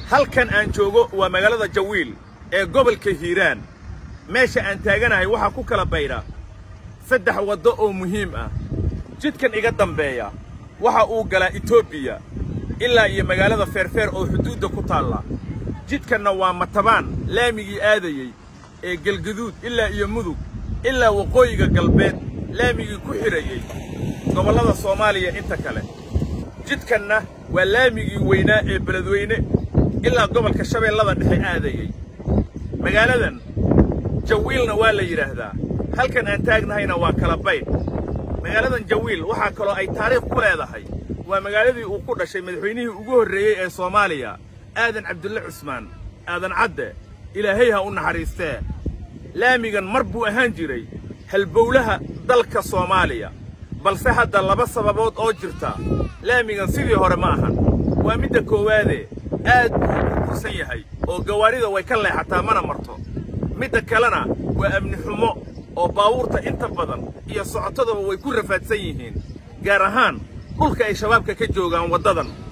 halkan aan joogo waa magaalada jawiil ee gobolka hiiraan meesha aan taaganahay waxaa ku kala baydha saddex waddo oo muhiim ah jidkan iga dambeeya waxa uu galaa etoobiya ilaa iyo magaalada feerfeer oo xuduudda ku taalla jidkanna waa matabaan laamigii aadayey ee galgaduud ilaa iyo mudug ilaa waqooyiga galbeed laamigii ku xidhayey gobollada soomaaliya inta kale jidkanna waa laamigii weynaa ee beledweyne ilaa gobolka shabeellada dhexe aadayey magaaladan jawiilna waa la yidhaahdaa halkan aan taagnahayna waa kala baydh magaaladan jawiil waxaa kaloo ay taariikh ku leedahay waa magaaladii uu ku dhashay madaxweynihii ugu horreeyey ee soomaaliya aadan cabdulle cusmaan aadan cadde ilaahay ha u naxariistee laamigan mar buu ahaan jiray halbowlaha dalka soomaaliya balse hadda laba sababood oo jirta laamigan sidii hore ma ahan waa midda koowaadee aad buu u burbursan yahay oo gawaarida way ka leexataa mana marto midda kalena waa amni xumo oo baawuurta inta badan iyo socotadaba way ku rafaadsan yihiin gaar ahaan dhulka ay shabaabka ka joogaan waddadan